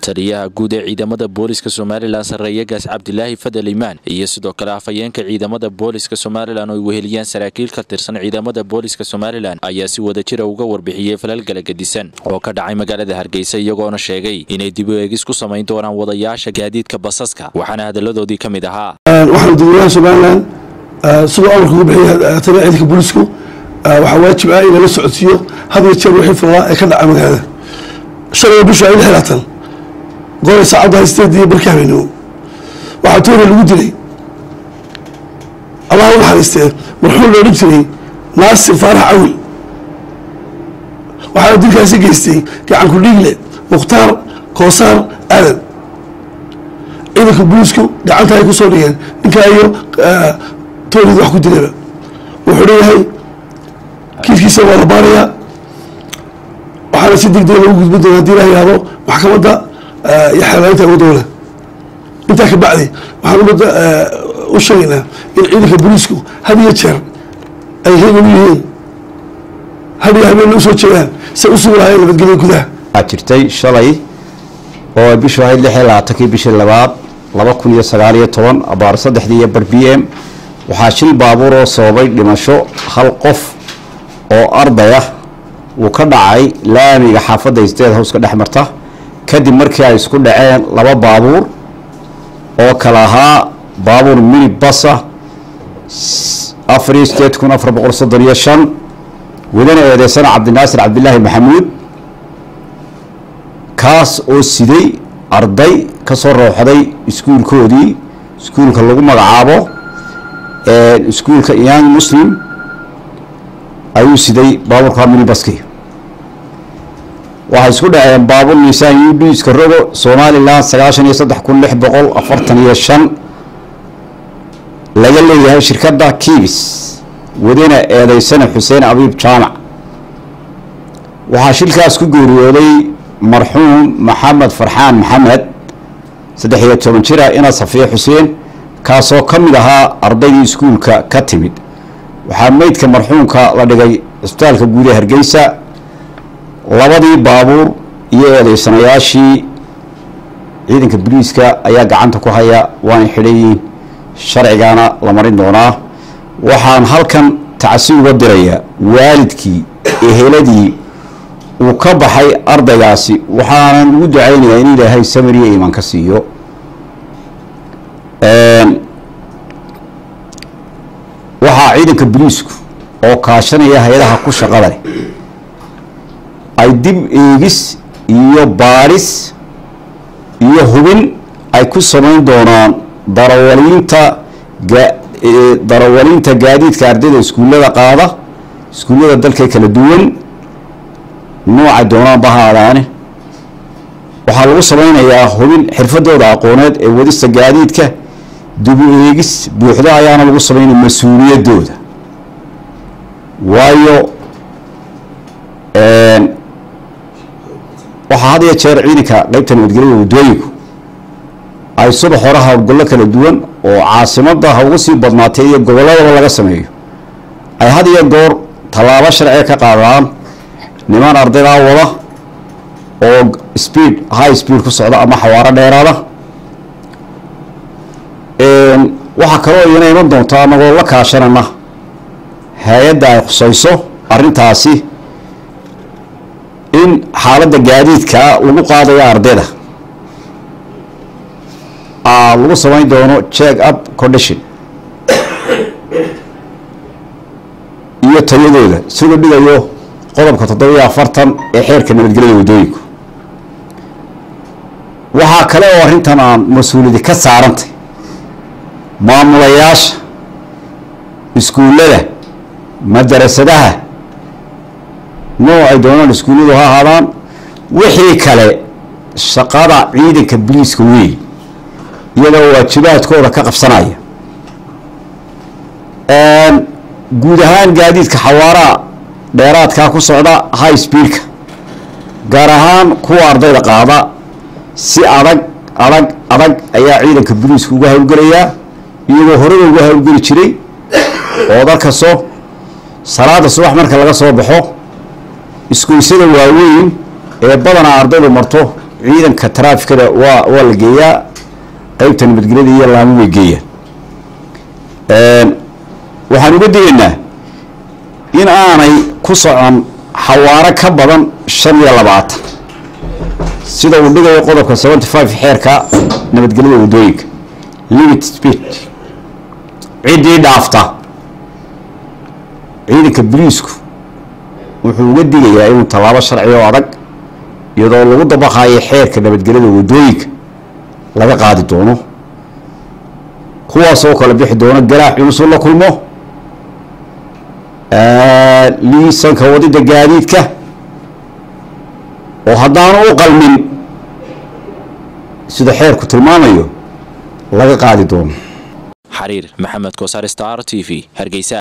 taliyaha guud ee ciidamada booliska somalilan sarreeyagaas cabdilaahi fadel imaan iyo sidoo kale afhayeenka ciidamada booliska somalilan oo ay weheliyaan saraakiil ka tirsan ciidamada booliska somalilan ayaa si wada jira uga warbixiyey falalgala gedisan oo ka dhacay magaalada hargeysa iyagoona sheegay inay dib u eegis ku samayn doonaan wadayaasha gaadiidka basaska waxaana hadalladoodii ka mid ahaa waxaan dadweynaha somalilan siduu amarka ugu bixiya taliya ciidanka booliisku waxaa waajib ah in lala socodsiiyo had iyo jeer wixii furaa ee ka dhaca magaalada shalay bishu ay xiraatan goray saacadda haysteediiyo barkii habeenimo waxaa toona lagu dilay allah u naxariistee marxuum loo dhib jiray naasir faarax cawil waxaana dilkaasi geystay gacanku dhiigle mukhtaar koosaar aadan ciidanka booliisku gacanta ay ku soo dhigeen ninkaa iyo toonid wax ku dilayba wuxuu leeyahay kiiskiisa waa la baarayaa waxaana si deg dega lagu gudbin doona hadii la yihahdo maxkamadda iyo xeelaalinta uga dowla intaa ka bacdi waxaan ummadda u sheegaynaa in ciidanka booliisku had iyo jeer ay heegan u yihiin had iyo habeenna usoo jeedaan say u sugi lahaayeen nabadgelya gudaha waxaa jirtay shalay oo bishu ahayd lix iyo labaatankii bishii labaad laba kun iyo sagaal iyo toban abaar saddexdii iyo bar b m waxaa shil baabuur oo sababay dhimasho hal qof oo arday ah uu ka dhacay laamiga xaafadda state house ka dhex marta kadib markii ay isku dhaceen laba baabuur oo kale ahaa baabuur mini basa afariyo sideed kun afar boqol soddon iyo shan wadana eedeysana cabdinaasir cabdilaahi maxamuud kaas oo siday arday ka soo rooxday iskuulkoodii iskuulka lagu magacaabo iskuulka young muslim ayuu siday baabuurka minibaski waxay isku dhaceen baabuur miisaan u d iska rogo somalilan sagaashan iyo saddex kun lix boqol afartan iyo shan laga leeyahay shirkadda kiibis wadana eedeysana xuseen abiib jaamac waxaa shilkaas ku geeriyooday marxuum maxamed farxaan maxamed saddex iyo toban jira ina safiya xuseen kaasoo ka mid ahaa ardaydii iskuulka ka timid waxaa meydka marxuumka la dhigay cisbitaalka guud ee hargeysa labadii baabuur iyo eedeysanayaashii ciidanka boliiska ayaa gacanta ku haya waana xidhayiin sharcigaana la marin doonaa waxaan halkan tacsi uga dirayaa waalidkii eheladii uu ka baxay ardaygaasi waxaanan ugu ducaynayaa in ilaahay samir iyo iimaan ka siiyo waxaa ciidanka boliisku oo kaashanaya hay-adaha ku shaqada leh ay dib eegis iyo baadhis iyo hubin ay ku samayn doonaan darawaliinta darawaliinta gaadiidka ardayda iskuullada qaada iskuullada dalka kala duwan nooca doonaanba ha aadaane waxaa lagu samaynayaa hubin xirfadooda aqooneed ee wadista gaadiidka dibu eegis buuxdo ayaana lagu samaynaya mas-uuliyadooda waayo waxaa had iyo jeer ciidanka qeybta nabadgelyada waddooyinku ay subax hore howlgallo kala duwan oo caasimadda ha ugu sii badnaatay iyo gobolladaba laga sameeyo ay had iyo goor tallaabo sharciga ka qaadaan niman ardaydaa wada oo speed high speed ku socda ama xawaaro dheeraada waxaa kaloo iyana iman doonta anagoo la kaashanana hay-adda ay khusayso arrintaasi in xaaladda gaadiidka lagu qaadayo ardayda lagu samayn doono check up condition iyo tayadooda siduu dhigayo qodobka toddobiyo afartan ee xeerka nabadgelyada waddooyinku waxaa kale oo arrintan aan mas-uuliyadi ka saarantay maamulayaasha iskuullada madarasadaha nooc ay doonaan iskuulladu ha ahaadaan wixii kale shaqada ciidanka boliiska weyn iyadoo waajibaadkooda ka qabsanaya guud ahaan gaadiidka xawaaraha dheeraadkaa ku socda high speedka gaar ahaan kuwa ardayda qaada si adag adag adag ayaa ciidanka boliiska uga howlgelayaa iyagoo horeba uga howlgeli jiray oo dalkaso salaada subax marka laga soo baxo iskuusyada waaweyn ee badanaa ardaydu marto ciidanka taraafikada waa waa la geeyaa qeybta nabadgelyada iyo laamo way geeyaan waxaan uga digaynaa in aanay ku socon xawaaro ka badan shan iyo labaatan sida uu dhigayo qodobka seventy five xeerka nabadgelyada waddooyinka limit speed ciddii dhaafta ciidanka boliisku wuxuu uga digayaa inuu tallaabo sharci oo adag iyadoo lagu dabaqayo xeerka nabadgelyada waddooyinka laga qaadi doono kuwaas oo kala bixi doono garaax culusu la kulmo liisanka wadida gaadiidka oo haddaanu u qalmin sida xeerku tilmaamayo laga qaadi doono xariir maxamed koosar star t v hargeysa